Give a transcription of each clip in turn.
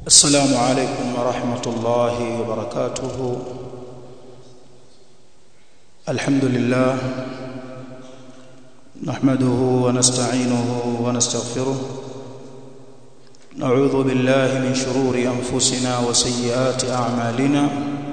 السلام عليكم ورحمة الله وبركاته الحمد لله نحمده ونستعينه ونستغفره نعوذ بالله من شرور أنفسنا وسيئات أعمالنا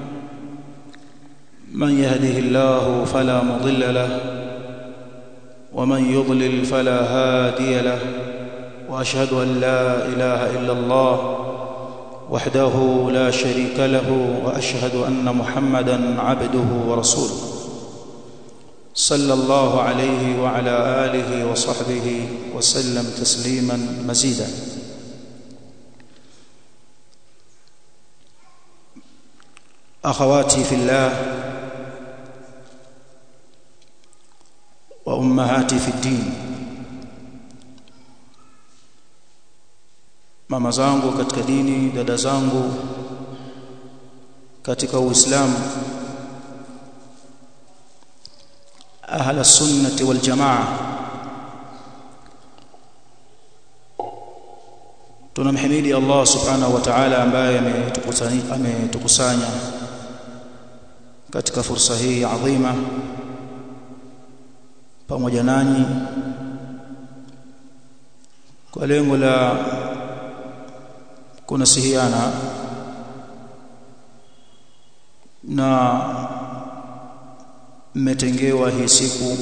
من يهده الله فلا مضل له ومن يضلل فلا هادي له واشهد ان لا اله الا الله وحده لا شريك له واشهد ان محمدا عبده ورسوله صلى الله عليه وعلى اله وصحبه وسلم تسليما مزيدا اخواتي في الله وامهاتي في الدين mama zangu katika dini dada zangu katika uislamu ahla sunnati wal jamaa tunamhimidi Allah subhanahu wa ta'ala ambaye ametukusanya katika fursa hii adhima pamoja nanyi kwa lengo la kunasihiana na mmetengewa hii siku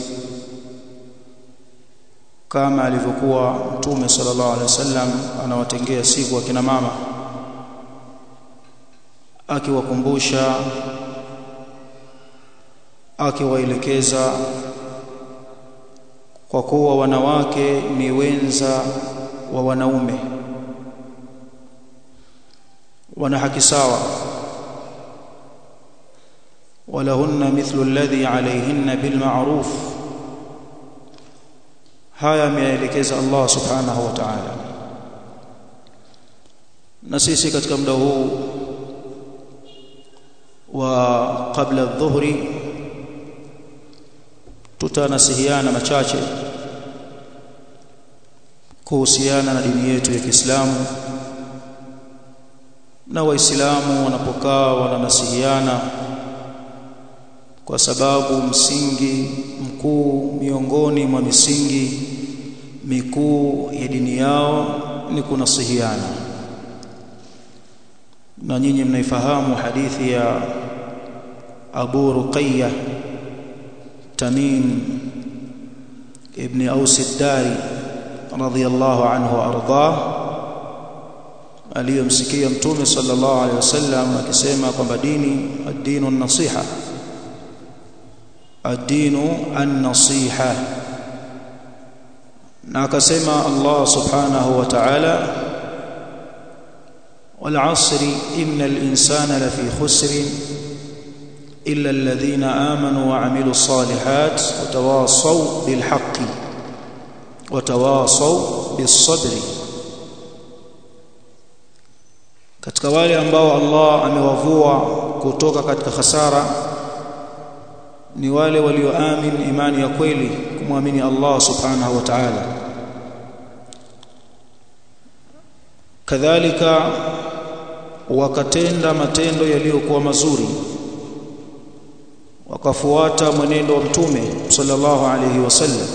kama alivyokuwa Mtume sallallahu alaihi wasallam anawatengea siku akina mama akiwakumbusha akiwaelekeza kwa kuwa wanawake ni wenza wa wanaume wana haki sawa walahunna mithlu alladhi alayhinna bilma'ruf haya ameelekeza Allah subhanahu wa ta'ala na sisi katika muda huu wa kabla adh-dhuhri tutanasihiana machache kuhusiana na dini yetu ya Kiislamu na waislamu wanapokaa wananasihiana kwa sababu msingi mkuu miongoni mwa misingi mikuu ya dini yao ni kunasihiana na nyinyi mnaifahamu hadithi ya Abu Ruqayya Tamim ibn Aus ad-Dari radiyallahu anhu ardhah aliyomsikia mtume sallallahu alaihi wasallam akisema kwamba dini ad-dinu an-nasiha ad-dinu an-nasiha na akasema Allah subhanahu wa ta'ala wal 'asri innal insana lafi khusr illa alladhina amanu wa 'amilus salihat wa tawasaw bil haqqi wa tawasaw bis sabri katika wale ambao Allah amewavua kutoka katika hasara ni wale walioamini imani ya kweli kumwamini Allah subhanahu wa ta'ala kadhalika wakatenda matendo yaliyokuwa mazuri wakafuata mwenendo wa mtume sallallahu alayhi wasallam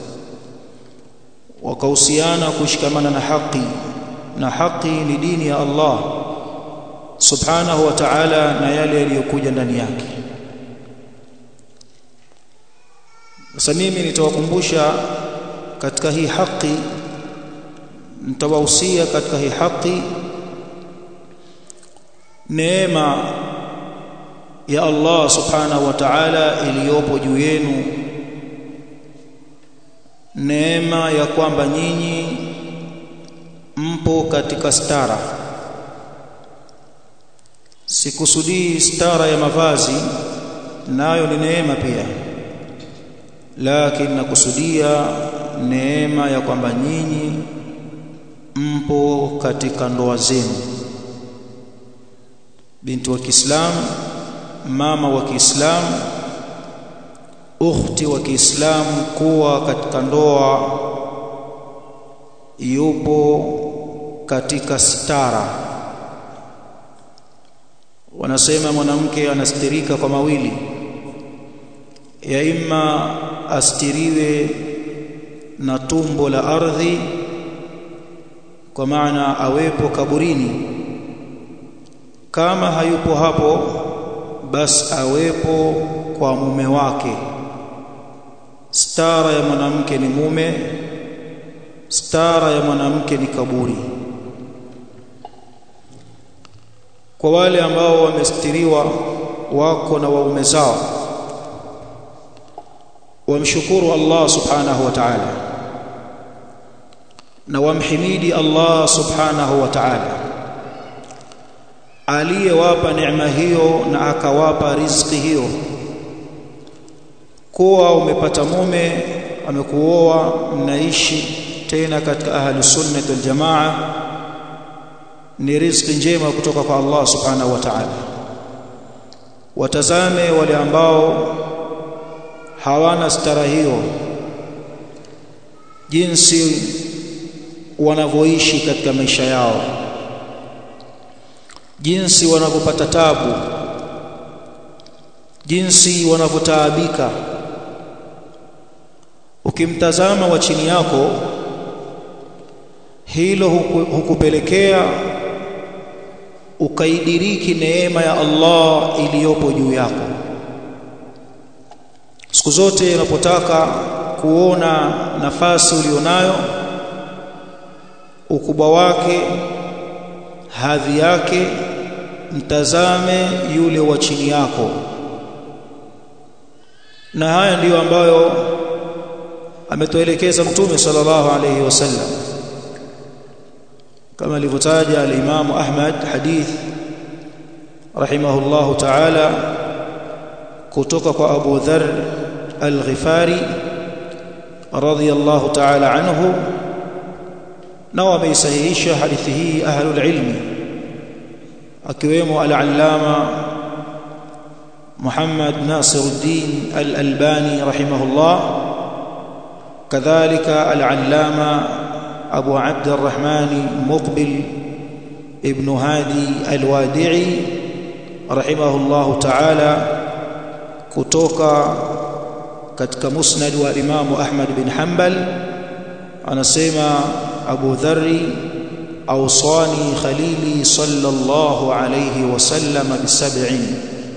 wakahusiana kushikamana na haki na haki ni dini ya Allah subhanahu wa ta'ala na yale yaliyokuja ndani yake sasa mimi nitawakumbusha katika hii haki nitawahusia katika hii haki neema ya Allah subhanahu wa ta'ala iliyopo juu yenu neema ya kwamba nyinyi mpo katika stara sikusudii stara ya mavazi nayo ni neema pia lakini nakusudia neema ya kwamba nyinyi mpo katika ndoa zenu binti wa Kiislamu mama wa Kiislamu ukhti wa Kiislamu kuwa katika ndoa yupo katika stara wanasema mwanamke anastirika kwa mawili ya imma astiriwe na tumbo la ardhi kwa maana awepo kaburini kama hayupo hapo basi awepo kwa mume wake stara ya mwanamke ni mume stara ya mwanamke ni kaburi kwa wale ambao wamestiriwa wako na waume zao wamshukuru Allah subhanahu wa ta'ala na wamhimidi Allah subhanahu wa ta'ala aliyewapa neema hiyo na akawapa riziki hiyo kuwa umepata mume amekuoa mnaishi tena katika ahli sunnah wal jamaa ni riziki njema kutoka kwa Allah subhanahu wa ta'ala watazame wale ambao hawana stara hiyo jinsi wanavyoishi katika maisha yao jinsi wanavyopata tabu jinsi wanavyotaabika ukimtazama wa chini yako hilo hukupelekea ukaidiriki neema ya Allah iliyopo juu yako siku zote unapotaka kuona nafasi ulionayo ukubwa wake hadhi yake mtazame yule wa chini yako na haya ndiyo ambayo ametuelekeza mtume sallallahu alayhi wasallam kama alivyotaja al-Imam Ahmad hadith rahimahullahu ta'ala kutoka kwa Abu Dharr al-Ghifari radiyallahu ta'ala anhu na wameisahihisha hadithi hii ahlul ilmi akiwemo al-allama Muhammad Nasiruddin al-Albani rahimahullah kadhalika al-allama أبو عبد الرحمن مقبل ابن هادي الوادعي رحمه الله تعالى kutoka katika musnad wa Imam Ahmad bin Hanbal anasema Abu Dharri awsani khalili sallallahu alayhi wasallam bisab'in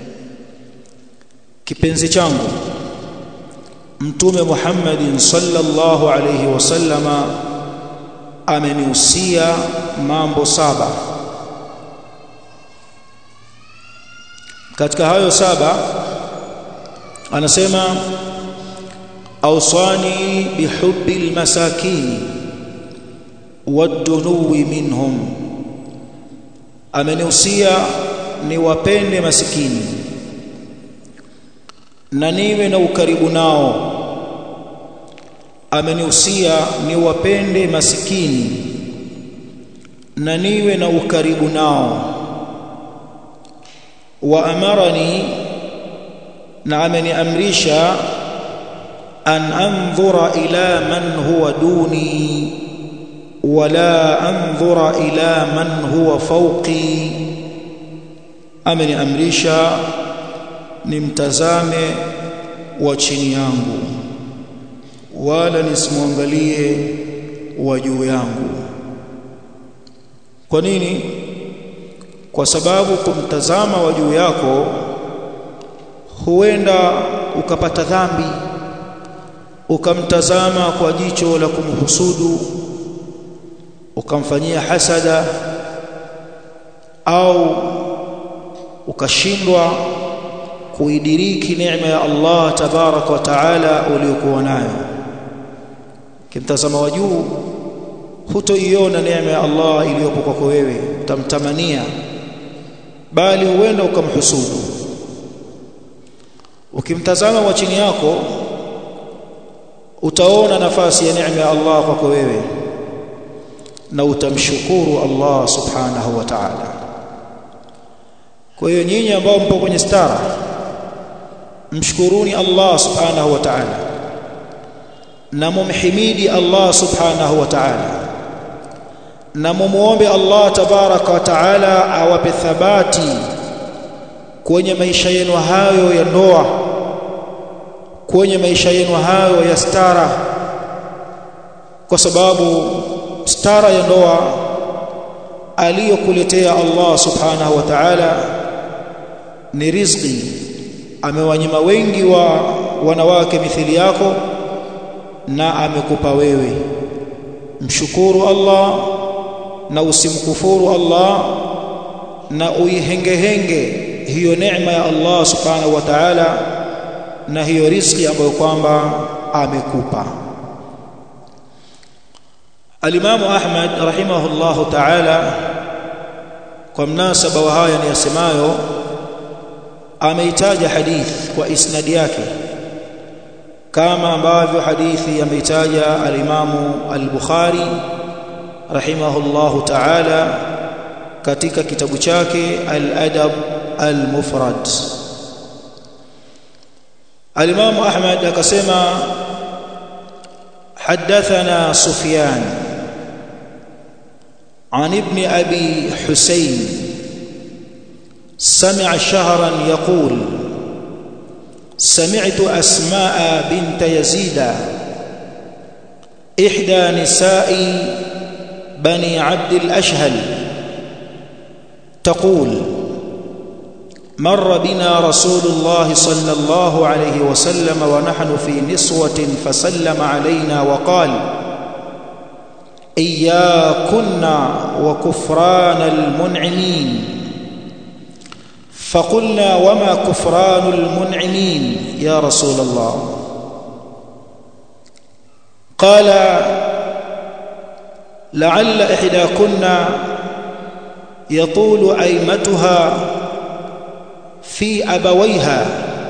kipenzi changu mtume Muhammadin sallallahu alayhi wasallama amenihusia mambo saba katika hayo saba anasema awsani bihubbi almasakin wadunuwi minhum amenihusia niwapende masikini na niwe na ukaribu nao amenihusia niwapende masikini na niwe na ukaribu nao wa amarani na ameniamrisha an andhura ila man huwa duni wala andhura ila man huwa fawqi ameniamrisha nimtazame wa chini yangu wala nisimwangalie wa juu yangu kwa nini kwa sababu kumtazama wa juu yako huenda ukapata dhambi ukamtazama kwa jicho la kumhusudu ukamfanyia hasada au ukashindwa kuidiriki neema ya Allah tabaraka wa taala uliyokuwa nayo kimtazama wa juu hutoiona neema ya Allah iliyopo kwako wewe utamtamania bali huenda ukamhusudu ukimtazama wa chini yako utaona nafasi ya neema ya Allah kwako wewe na utamshukuru Allah subhanahu wa ta'ala kwa hiyo nyinyi ambao mpo kwenye stara mshukuruni Allah subhanahu wa ta'ala na mumhimidi Allah subhanahu wa ta'ala na mumuombe Allah tabaraka wa ta'ala awape thabati kwenye maisha yenu hayo ya ndoa kwenye maisha yenu hayo ya stara kwa sababu stara ya ndoa aliyokuletea Allah subhanahu wa ta'ala ni riziki amewanyima wengi wa wanawake mithili yako na amekupa wewe mshukuru Allah na usimkufuru Allah na uihengehenge hiyo neema ya Allah subhanahu wa ta'ala na hiyo riziki ambayo kwamba amekupa Al-Imam Ahmad rahimahullahu ta'ala kwa mnasaba wa haya niyasemayo ameitaja hadith kwa isnadi yake kama ambavyo hadithi ameitaja al-Imam al-Bukhari rahimahullahu ta'ala katika kitabu chake al-Adab al-Mufrad al-Imam Ahmad akasema حدثنا سفيان عن ابن أبي حسين سمع شهرا يقول سمعت أسماء بنت يزيد إحدى نساء بني عبد الأشهل تقول مر بنا رسول الله صلى الله عليه وسلم ونحن في نسوة فسلم علينا وقال إياكن وكفران المنعمين فقلنا وما كفران المنعمين يا رسول الله قال لعل إحداكن يطول أيمتها في أبويها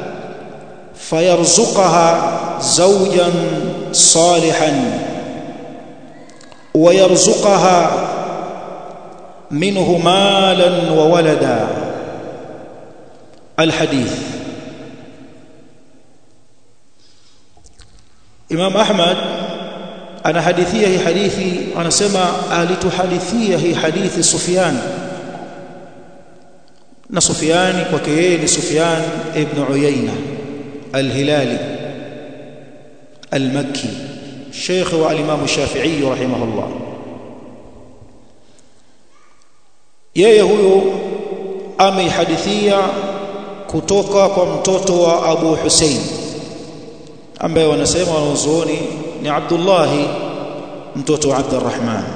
فيرزقها زوجا صالحا ويرزقها منه مالا وولدا الحديث Imam Ahmad anahadithia hii hadithi anasema alituhadithia hii hadithi Sufyan na Sufyan kwake yeye ni Sufyan ibn Uyayna al-Hilali al-Makki Sheikh wa al-Imam Shafi'i rahimahullah yeye huyo ameihadithia kutoka kwa mtoto wa Abu Hussein ambaye wanasema wanazuoni ni Abdullah mtoto wa Abdurrahman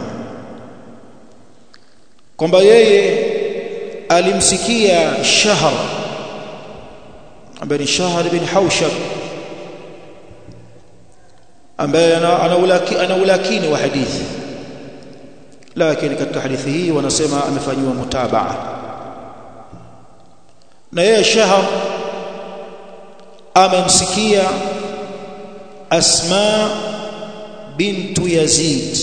kwamba yeye alimsikia Shahr ambaye ni Shahr bin Haushab ambaye ana ulakini wa hadithi lakini katika hadithi hii wanasema amefanywa mutabaa na yeye Shahr amemsikia Asma bintu Yazid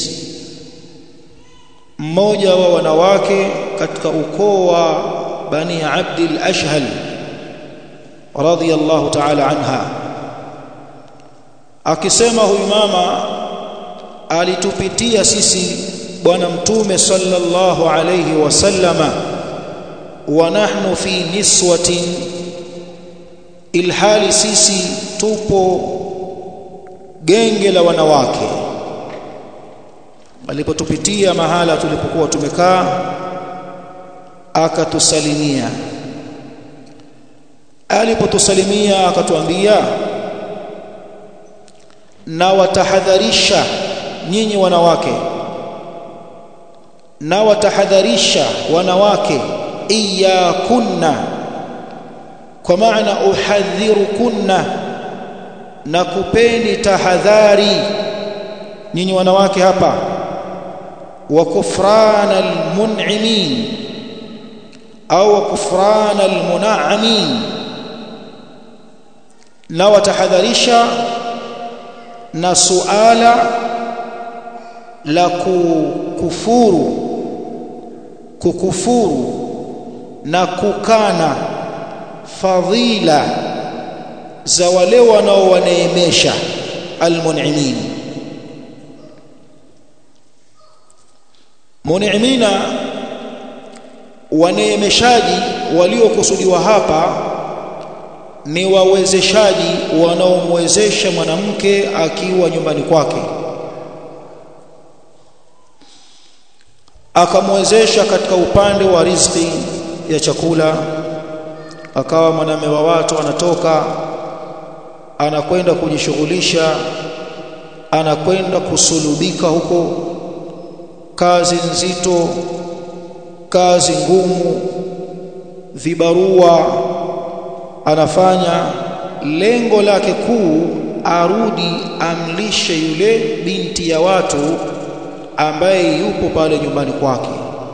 mmoja wa wanawake katika ukoo wa Bani Abd al-Ashhal radiyallahu ta'ala anha akisema huyu mama alitupitia sisi bwana mtume sallallahu alayhi wasallama wa nahnu fi niswatin ilhali sisi tupo genge la wanawake alipotupitia mahala tulipokuwa tumekaa akatusalimia alipotusalimia akatuambia na watahadharisha nyinyi wanawake na watahadharisha wanawake iyakunna kwa maana uhadhirukunna na kupeni tahadhari nyinyi wanawake hapa wa kufrana almun'imin au wa kufrana almuna'amin na watahadharisha na suala la kukufuru kukufuru na kukana fadhila za wale wanaowaneemesha almun'imin mun'imina waneemeshaji waliokusudiwa hapa ni wawezeshaji wanaomwezesha mwanamke akiwa nyumbani kwake akamwezesha katika upande wa riziki ya chakula akawa mwanamume wa watu anatoka anakwenda kujishughulisha anakwenda kusulubika huko kazi nzito kazi ngumu vibarua anafanya lengo lake kuu arudi amlishe yule binti ya watu ambaye yupo pale nyumbani kwake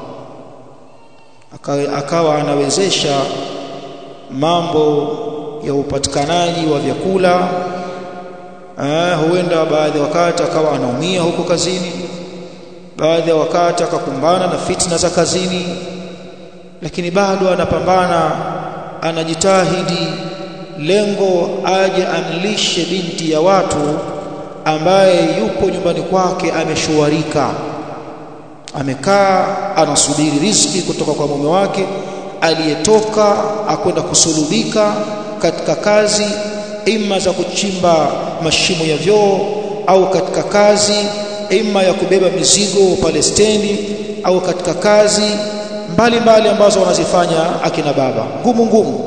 akawa, akawa anawezesha mambo ya upatikanaji wa vyakula eh, huenda baadhi ya wakati akawa anaumia huko kazini baadhi ya wakati akakumbana na fitna za kazini lakini bado anapambana anajitahidi lengo aje amlishe binti ya watu ambaye yupo nyumbani kwake ameshuarika amekaa anasubiri riziki kutoka kwa mume wake aliyetoka akwenda kusulubika katika kazi ima za kuchimba mashimo ya vyoo au katika kazi ima ya kubeba mizigo pale stendi au katika kazi mbalimbali mbali ambazo wanazifanya akina baba ngumu ngumu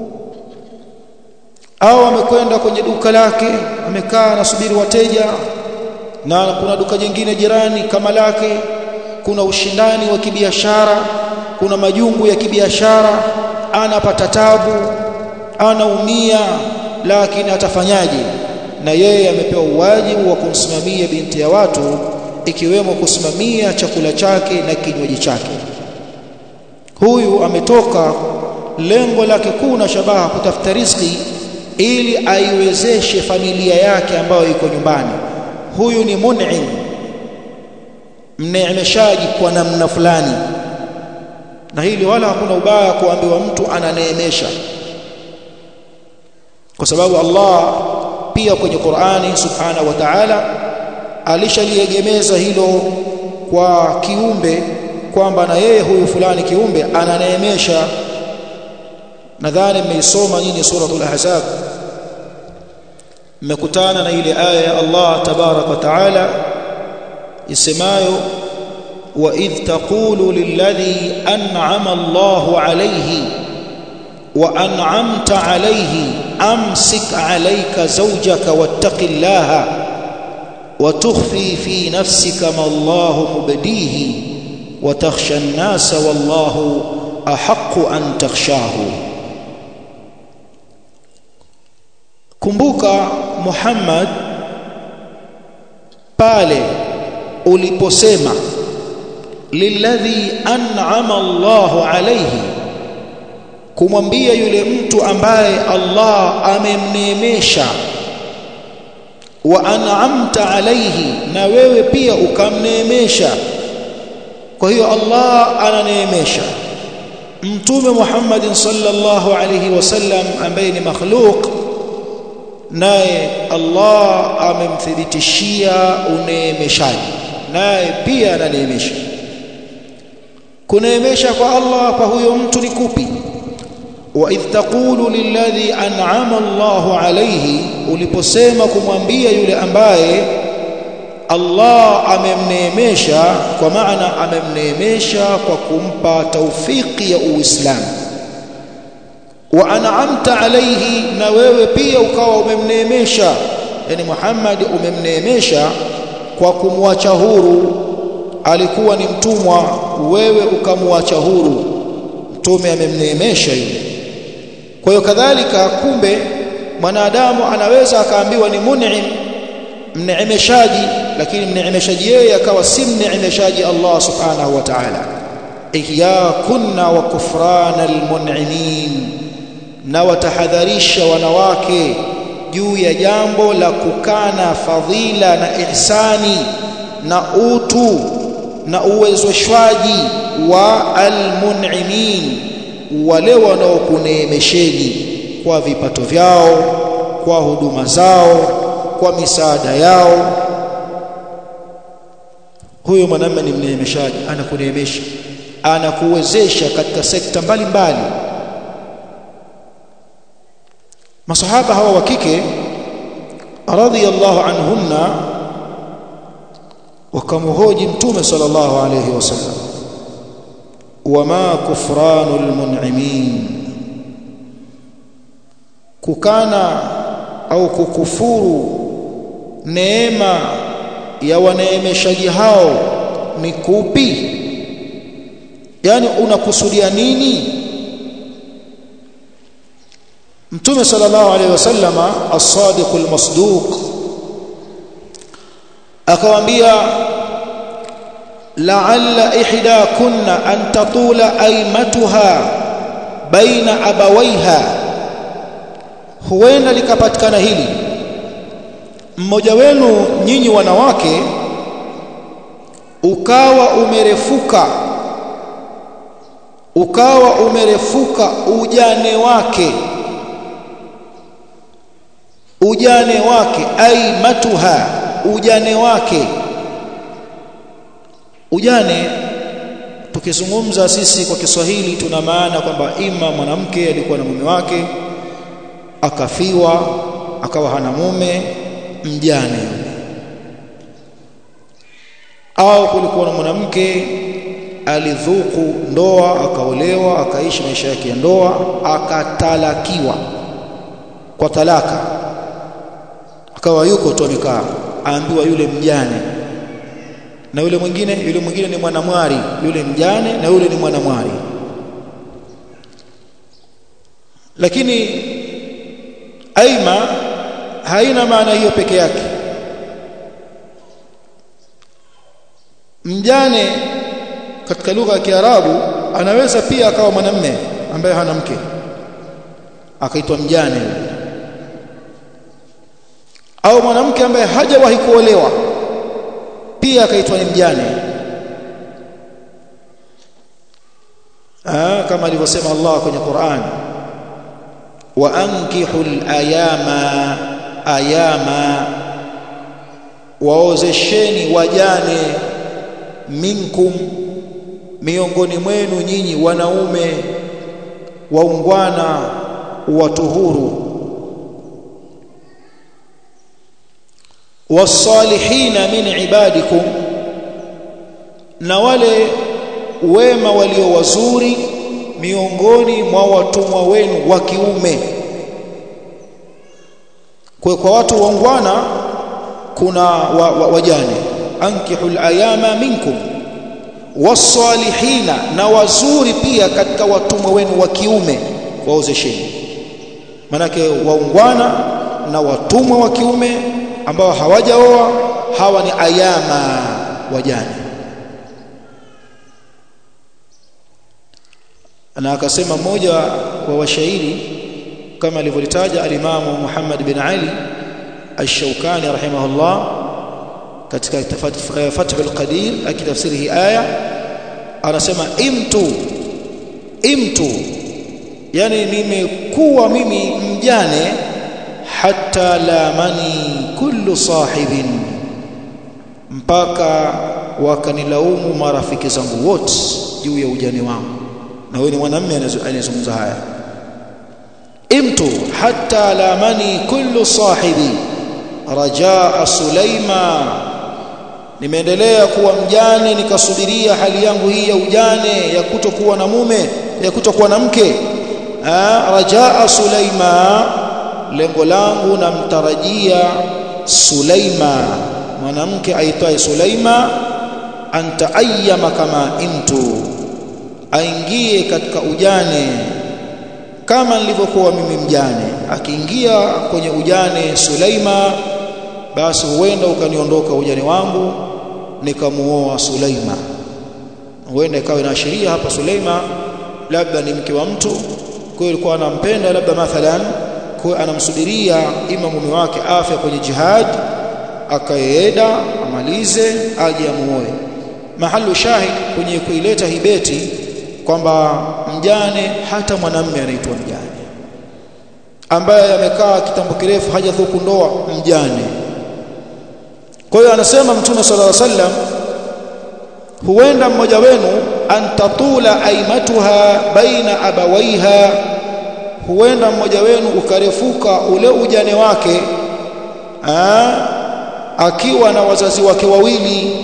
au amekwenda kwenye duka lake amekaa anasubiri wateja na kuna duka jingine jirani kama lake kuna ushindani wa kibiashara kuna majungu ya kibiashara anapata tabu anaumia lakini atafanyaje na yeye amepewa uwajibu wa kumsimamia binti ya watu ikiwemo kusimamia chakula chake na kinywaji chake huyu ametoka lengo lake kuu na shabaha kutafuta riziki ili aiwezeshe familia yake ambayo iko nyumbani huyu ni mun'im mneemeshaji kwa namna fulani na hili wala hakuna ubaya kuambiwa mtu ananeemesha kwa sababu Allah pia kwenye Qur'ani subhanahu wa ta'ala alishaliegemeza hilo kwa kiumbe kwamba na yeye huyu fulani kiumbe ananeemesha nadhani mmeisoma nyinyi suratul ahzab mmekutana na ile aya ya Allah tabarak wa taala isemayo wa idh taqulu lilladhi an'ama Allahu alayhi wa an'amta alayhi amsik alayka zawjaka wattaqillaha wa tukhfi fi nafsika ma Allahu mubdihi wa takhsha an-nasa wallahu ahaqqu an takhshahu kumbuka Muhammad pale uliposema lilladhi an'ama Allahu alayhi kumwambia yule mtu ambaye Allah amemneemesha wa an'amta alayhi na wewe pia ukamneemesha kwa hiyo Allah ananeemesha mtume Muhammad sallallahu alayhi wasallam ambaye ni makhluq naye Allah amemthibitishia uneemeshaji naye pia ananeemesha kuneemesha kwa Allah kwa huyo mtu ni kupi wa idh taqulu lilladhi an'ama Allahu alayhi uliposema kumwambia yule ambaye Allah amemneemesha kwa maana amemneemesha kwa kumpa taufiki ya Uislamu wa an'amta alayhi na wewe pia ukawa umemneemesha yani Muhammad umemneemesha kwa kumwacha huru alikuwa ni mtumwa wewe ukamwacha huru mtume amemneemesha yule kwa hiyo kadhalika kumbe mwanadamu anaweza akaambiwa ni mun'im mneemeshaji lakini mneemeshaji yeye akawa si mneemeshaji Allah subhanahu wa ta'ala iyakunna wa kufrana almun'imin na watahadharisha wanawake juu ya jambo la kukana fadhila na ihsani na utu na uwezeshwaji wa almun'imin wale wanaokuneemesheni kwa vipato vyao kwa huduma zao kwa misaada yao huyo mwanamume ni mneemeshaji anakuneemesha anakuwezesha katika sekta mbalimbali masahaba hawa wa kike radhiyallahu anhunna wakamhoji mtume sallallahu alayhi wasallam wama kufranul mun'imin kukana au kukufuru neema ya waneemeshaji hao ni kupi yani unakusudia nini mtume sallallahu alaihi wasallama as-sadiqul masduq akawaambia la'alla ihda kunna an tatula aymatuha baina abawaiha huenda likapatikana hili mmoja wenu nyinyi wanawake ukawa umerefuka ukawa umerefuka ujane wake ujane wake ai matuha ujane wake ujane tukizungumza sisi kwa Kiswahili tuna maana kwamba ima mwanamke alikuwa na mume wake akafiwa akawa hana mume mjane au kulikuwa na mwanamke alidhuku ndoa akaolewa akaishi maisha yake ya ndoa akatalakiwa kwa talaka akawa yuko tu amekaa aambiwa yule mjane na yule mwingine yule mwingine ni mwanamwari yule mjane na yule ni mwanamwari lakini aima haina maana hiyo peke yake mjane katika lugha ya Kiarabu anaweza pia akawa mwanamme ambaye hana mke akaitwa mjane au mwanamke ambaye hajawahi kuolewa pia akaitwa ni mjane ah kama alivyosema Allah kwenye Qur'an wa ankihul ayama ayama waozesheni wajane minkum miongoni mwenu nyinyi wanaume waungwana watuhuru wasalihina min ibadikum na wale wema walio wazuri miongoni mwa watumwa wenu wa kiume kwa kwa watu waungwana kuna wa, wa, wajane ankihul ayama minkum wasalihina na wazuri pia katika watumwa wenu wa kiume waozesheni manake waungwana na watumwa wa kiume ambao hawajaoa hawa ni ayama wajane na akasema mmoja wa washairi kama alivyolitaja alimamu Muhammad bin Ali Ash-Shawkani rahimahullah katika Fathul Qadir akitafsiri hii aya anasema imtu imtu yani nimekuwa mimi mjane hatta lamani kullu sahibin mpaka wakanilaumu marafiki zangu wote juu ya ujane wangu na wewe ni mwanamume anayezungumza haya imtu hatta lamani kullu sahibi rajaa sulaima nimeendelea kuwa mjane nikasubiria hali yangu hii ya ujane ya kutokuwa na mume ya kutokuwa na mke rajaa sulaima lengo langu namtarajia Sulaima mwanamke aitwaye Sulaima anta ayyama kama imtu aingie katika ujane kama nilivyokuwa mimi mjane akiingia kwenye ujane Sulaima basi huenda ukaniondoka ujane wangu nikamuoa Sulaima huenda ikawa inaashiria hapa Sulaima labda ni mke wa mtu kwa hiyo alikuwa anampenda labda mathalan kwa anamsubiria ima mume wake afya kwenye jihad akaenda amalize aje amuoe mahalu shahid kwenye kuileta hibeti kwamba mjane hata mwanamume anaitwa mjane ambaye amekaa kitambo kirefu hajathuku ndoa mjane kwa hiyo anasema mtume sallallahu alaihi wasallam huenda mmoja wenu antatula aimatuha baina abawaiha huenda mmoja wenu ukarefuka ule ujane wake aa, akiwa na wazazi wake wawili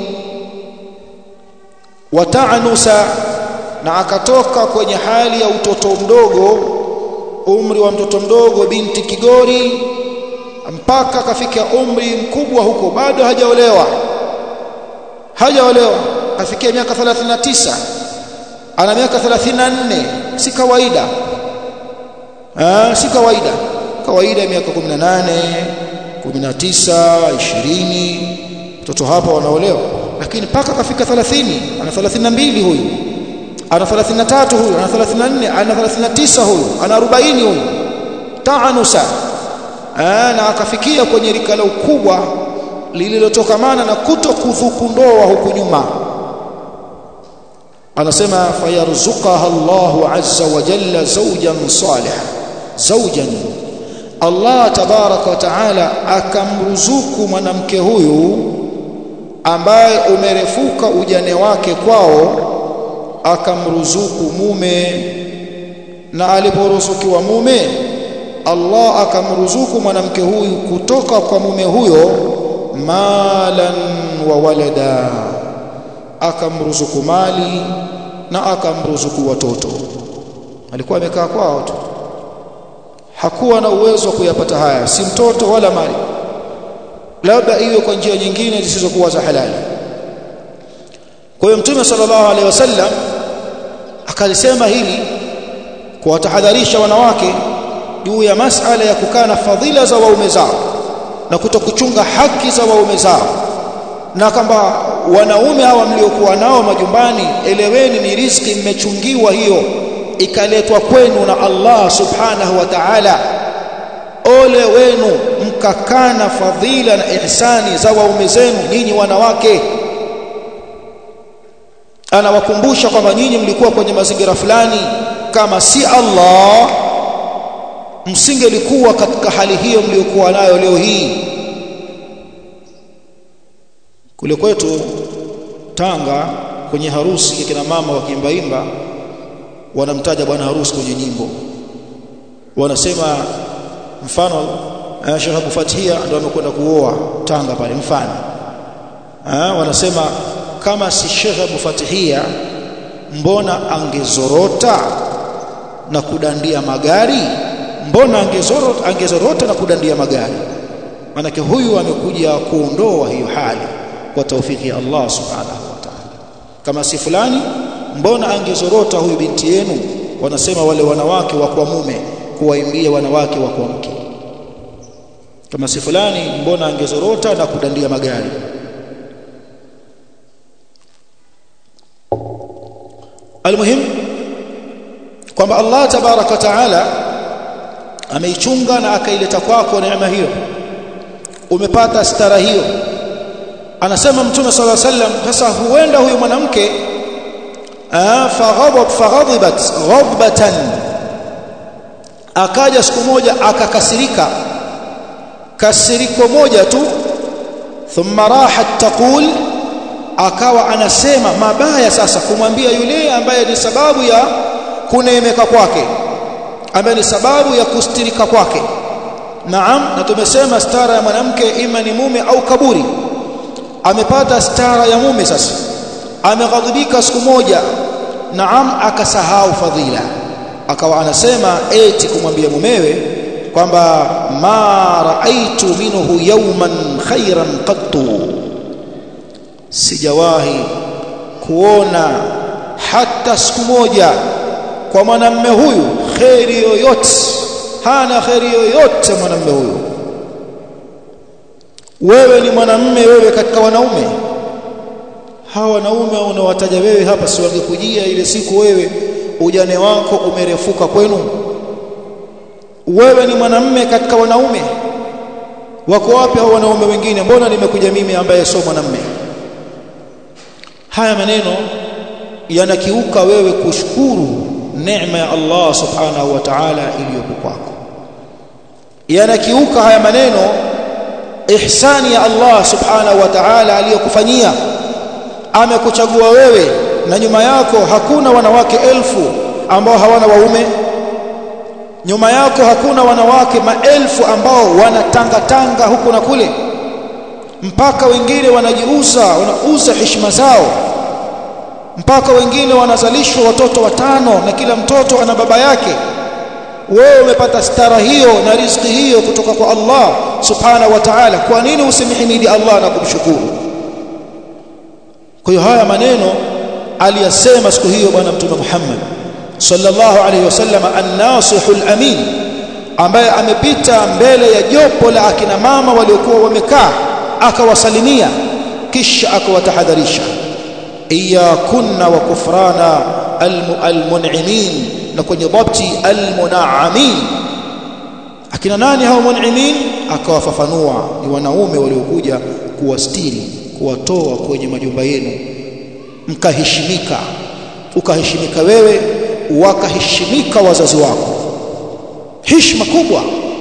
wataanusa na akatoka kwenye hali ya utoto mdogo umri wa mtoto mdogo binti kigori mpaka akafikia umri mkubwa huko bado hajaolewa hajaolewa kafikia miaka 39 ana miaka 34 si kawaida ah si kawaida kawaida miaka 18 19 20 mtoto hapa wanaolewa lakini paka kafika 30 ana 32 huyu ana 33 huyu ana 34 ana 39 huyu ana 40 huyu taanusa na akafikia kwenye rika la ukubwa lililotokamana na kuto kudhuku ndoa huku nyuma anasema fayarzuqaha Allahu azza wa jalla zawjan salih zawjan Allah tabaraka wa taala akamruzuku mwanamke huyu ambaye umerefuka ujane wake kwao akamruzuku mume na aliporuzukiwa mume Allah akamruzuku mwanamke huyu kutoka kwa mume huyo malan wa walada akamruzuku mali na akamruzuku watoto alikuwa amekaa kwao tu hakuwa na uwezo wa kuyapata haya si mtoto wala mali labda iwe kwa njia nyingine zisizokuwa za halali kwa hiyo mtume sallallahu alaihi wasallam akalisema hili kuwatahadharisha wanawake juu ya masala ya kukaa na fadhila za waume zao na kutokuchunga haki za waume zao na kwamba wanaume hawa mliokuwa nao majumbani eleweni ni riziki mmechungiwa hiyo ikaletwa kwenu na Allah subhanahu wa ta'ala ole wenu mkakana fadhila na ihsani za waume zenu nyinyi wanawake anawakumbusha kwamba nyinyi mlikuwa kwenye mazingira fulani kama si Allah msingelikuwa katika hali hiyo mliokuwa nayo leo hii kule kwetu Tanga kwenye harusi kina mama wakiimbaimba wanamtaja bwana harusi kwenye nyimbo wanasema mfano Sheikh Abu Fathia ndio amekwenda kuoa Tanga pale mfano ah wanasema kama si Sheikh Abu Fathia mbona angezorota na kudandia magari mbona angezorota angezorota na kudandia magari manake huyu amekuja kuondoa hiyo hali kwa taufiki ya Allah subhanahu wa ta'ala kama si fulani mbona angezorota huyu binti yenu wanasema wale wanawake wa kwa mume kuwaimbia wanawake wa kwa mke kama si fulani mbona angezorota na kudandia magari almuhim kwamba Allah tabaraka taala ameichunga na akaileta kwako neema hiyo umepata stara hiyo anasema mtume sala sallam sasa huenda huyu mwanamke faghadab faghadibat ghadbatan akaja siku moja akakasirika kasiriko moja tu thumma rahat taqul akawa anasema mabaya sasa kumwambia yule ambaye ni sababu ya kuneemeka kwake ambaye ni sababu ya kustirika kwake naam na tumesema stara ya mwanamke ima ni mume au kaburi amepata stara ya mume sasa ameghadhibika siku moja naam akasahau fadhila akawa anasema eti kumwambia mumewe kwamba ma raaitu minhu yawman khairan qattu sijawahi kuona hata siku moja kwa mwanamme huyu kheri yoyote hana kheri yoyote mwanamme huyu wewe ni mwanamme wewe katika wanaume hawa wanaume unawataja wewe hapa si wangekujia ile siku wewe ujane wako umerefuka kwenu wewe ni mwanamme katika wanaume wako wapi hao wanaume wengine mbona nimekuja mimi ambaye sio mwanamme haya maneno yanakiuka wewe kushukuru neema ya Allah subhanahu wa ta'ala iliyopo kwako yanakiuka haya maneno ihsani ya Allah subhanahu wa ta'ala aliyokufanyia amekuchagua wewe na nyuma yako hakuna wanawake elfu ambao hawana waume nyuma yako hakuna wanawake maelfu ambao wanatangatanga huku na kule mpaka wengine wanajiuza wanauza heshima zao mpaka wengine wanazalishwa watoto watano na kila mtoto ana baba yake wewe umepata stara hiyo na riziki hiyo kutoka kwa Allah subhanahu wa ta'ala kwa nini usimhimidi Allah na kumshukuru kwa hiyo haya maneno aliyasema siku hiyo bwana mtume Muhammad sallallahu alayhi wasallam an-nasihul amin ambaye amepita mbele ya jopo la akina mama waliokuwa wamekaa akawasalimia kisha akawatahadharisha iyakunna wa kufrana almun'imin na kwenye dhabti almunaamin akina nani hao mun'imin akawafafanua ni wanaume waliokuja kuwastiri kuwatoa kwenye majumba yenu mkaheshimika ukaheshimika wewe wakaheshimika wazazi wako heshima kubwa